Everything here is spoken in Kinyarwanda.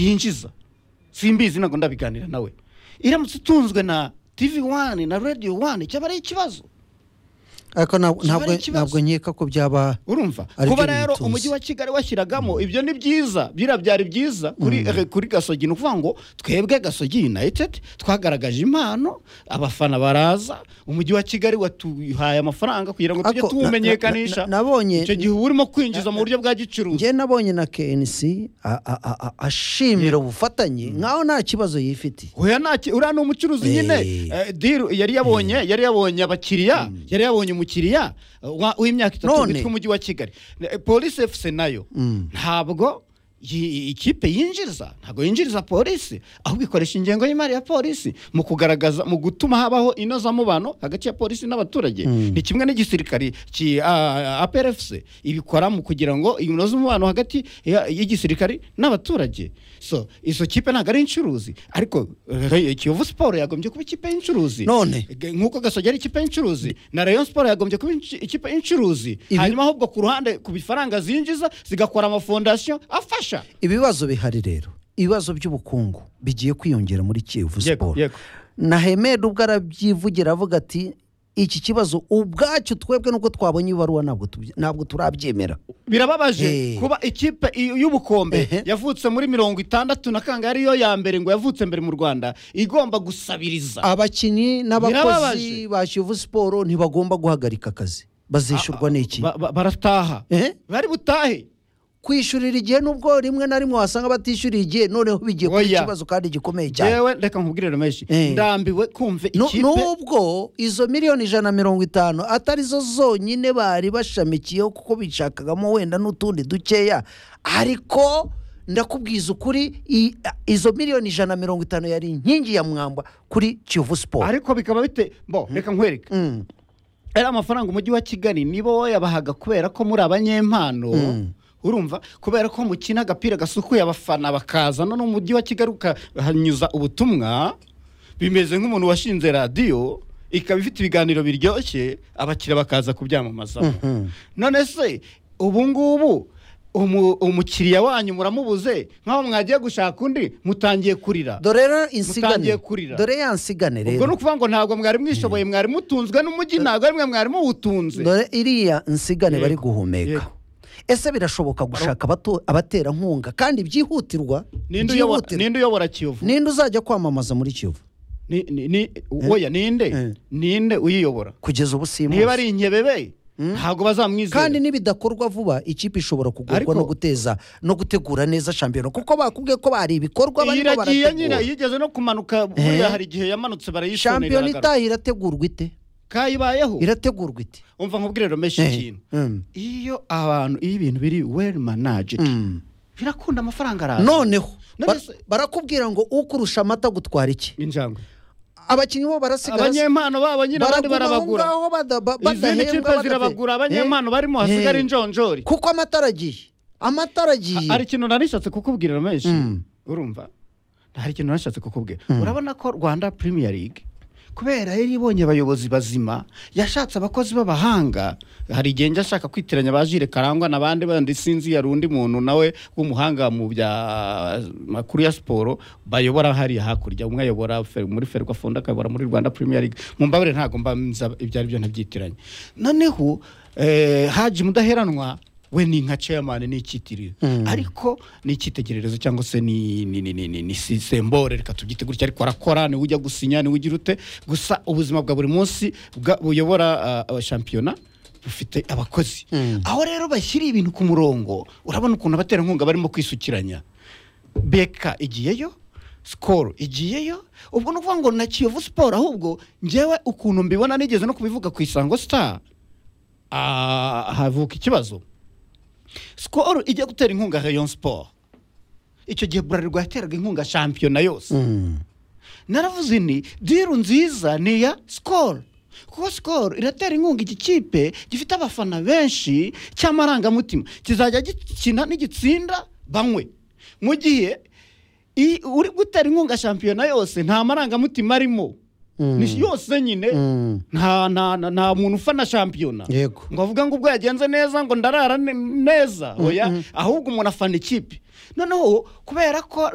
yinjiza simbizi ntabwo ndabiganira nawe iramutse itunzwe na tivi wani na radiyo wani cyaba ari ikibazo ariko ntabwo- Kiba ari ntabwo ikibazo. ntabwo nkeka ko byaba urumva Aribyo kuba rero biyitunze. umujyi wa kigali washyiragamo ibyo ni byiza birabyari byiza kuri eh, kuri gasogi ni ukuvuga ngo twebwe gasogi united twagaragaje impano abafana baraza umujyi wa kigali watuhaye amafaranga kugira ngo tujye Ako, na- na- tuwumenyekanisha na- nabonye- icyo gihe uba urimo kwinjiza mu buryo bwa gicuruzi njye nabonye na KNC a- a- a- a- ashimira ubufatanye nkaho nta kibazo yifitiye hoya nta ki- uriya ni umucuruzi nyine Eh. eh, deal yari yabonye yari yabonye abakiriya yari yabonye umukiriya eh, wa- w'imyaka itatu None. witwa umujyi wa kigali Eh, polisi efuse nayo ntabwo yi- ikipe yinjiriza ntabwo yinjiriza polisi ahubwo ikoresha ingengo y'imari ya polisi mu kugaragaza mu gutuma habaho inozamubano hagati ya polisi n'abaturage ni kimwe n'igisirikari ki aperefuse ibikora mu kugira ngo inoze umubano hagati ya- y'igisirikari n'abaturage so izo kipe ntabwo ari incuruzi ariko eh, kiyovu siporo yagombye kuba ikipe y'incuruzi None. G- nk'uko gasogi ari ikipe y'incuruzi na rayon siporo yagombye kuba inci- ikipe y'incuruzi Ibi- hanyuma ahubwo ku ruhande ku bifaranga zinjiza zigakora amafondasiyo afasha ibibazo bihari rero ibibazo by'ubukungu bigiye kwiyongera muri Yego, kiyovu siporo yego. na hemedi ubwo arabyivugira avuga ati iki kibazo ubwacyo twebwe nubwo twabonye ibaruwa ntabwo tubye- ntabwo turabyemera birababaje Eh. kuba ikipe i- y'ubukombe Ehe. yavutse muri mirongo itandatu na kangahe ariyo ya mbere ngo yavutse mbere mu rwanda igomba gusabiriza abakinnyi n'abakozi Birababaje. ba kiyovu siporo ntibagomba guhagarika akazi bazishyurwa n'iki Ba- ba- barataha Ehe. bari butahe kwishyurira igihe nubwo rimwe na rimwe wasanga batishyuriye igihe noneho bigiye kuba Oya. ikibazo kandi gikomeye cyane yewe reka nkubwire rameshi Eh. ndambiwe kumva Nu- ikipe nubwo izo miliyoni ijana na mirongo itanu atari zo zonyine bari bashamikiyeho kuko bishakagamo wenda n'utundi dukeya ariko ndakubwiza ukuri i- izo miliyoni ijana na mirongo itanu yari inkingi ya mwamba kuri kiyovu siporo ariko bikaba bite bo reka nkwereke Mm. ari amafaranga umujyi wa kigali nibo wayabahaga kubera ko muri abanyempano urumva kubera ko mukina agapira gasukuye abafana bakaza none umujyi wa kigali ukahanyuza ubutumwa bimeze nk'umuntu washinze radiyo ikaba ifite ibiganiro biryoshye abakiriya bakaza kubyamamazamo none se ubu ngubu umu- umukiriya wanyu muramubuze nk'aho mwagiye gushaka undi mutangiye kurira dore rero insigane Mutangiye kurira. dore ya nsigane ubwo ni rero ukuvuga ngo ntabwo mwari mwishoboye mwari mutunzwe n'umujyi ntabwo ari mwe mwari muwutunze dore iriya nsigane Yego, bari guhumeka yego. ese birashoboka gushaka abato- abaterankunga kandi byihutirwa ninde uyobora byihutirwa. ninde uyobora kiyovu ninde uzajya kwamamaza muri kiyovu Ni- ni- ni- oya Eh. ninde ninde uyiyobora kugeza ubu simuzi niba ari inkebebe ntabwo kandi bazamwizera nibidakorwa vuba ikipe ishobora kugurwa Ariko- no guteza no gutegura neza shampiyona kuko bakubwiye ko bari ibikorwa barimo iragiye nyine barategura yigeze no kumanuka buriya hari igihe yamanutse shampiyona barayishonera itaha irategurwa ite kayibayeho irategurwa ite umva nkubwire romeshi Eh, ikintu mm, iyo abantu iyo ibintu biri well managed mm. birakunda amafaranga araza noneho None ba- se- barakubwira ngo ukurusha amata gutwara iki injangwe abakinnyi bo barasigara abanyempano babo nyine abandi baraguma aho barabagura ngaho bada- ba- izindi badahembwa, kipe badafe- zirabagura Eh, abanyempano barimo hasigara eh. injonjori kuko amata aragiye amata aragiye hari ikintu narishatse kukubwira menshi Mm. urumva hari ikintu narishatse kukubwira urabona ko rwanda premier league kubera yari ibonye abayobozi bazima yashatse abakozi b'abahanga hari igihe njya ashaka kwitiranya ba jire karangwa n'abandi bandi sinzi yari undi muntu nawe w'umuhanga mu bya makuru ya siporo bayobora hariya hakurya umwe ayobora Fer- muri ferwa fonda akayobora muri rwanda premier league mu mbabare ntabwo mba nza ibyo ari byo ntabyitiranya noneho eh, haji mudaheranwa we ni nka chairman ni icyitiriwe ariko ni icyitegererezo cyangwa se ni ni ni ni ni, ni si- sembore reka tubyite gutya ariko arakora ni ujya gusinya ni ugira ute gusa ubuzima bwa buri munsi bwa- buyobora ah, ah, shampiyona bufite abakozi aho rero bashyiriye ibintu ku murongo urabona ukuntu abaterankunga barimo kwisukiranya beka igiyeyo sikoro igiyeyo ubwo ni ukuvuga ngo na kiyovu siporo ahubwo ngewe ukuntu mbibona nigeze no kubivuga ku isango sitari ah, havuka ikibazo sikoro ijya gutera inkunga rayon siporo icyo gihe burarirwa yateraga inkunga shampiyona yose Mm. naravuze ni diru nziza ni iya sikoro kuko sikoro iratera inkunga iki kipe gifite abafana benshi cy'amarangamutima kizajya gikina n'igitsinda banywe mu gihe i- uri gutera inkunga shampiyona yose nta marangamutima arimo Ni yose nyine Mm. nta nta nta- nta muntu ufana shampiyona Yego. ngo avuga ngo ubwo yagenze neza ngo ndarara ne- neza oya ahubwo umuntu afana ikipe noneho kubera ko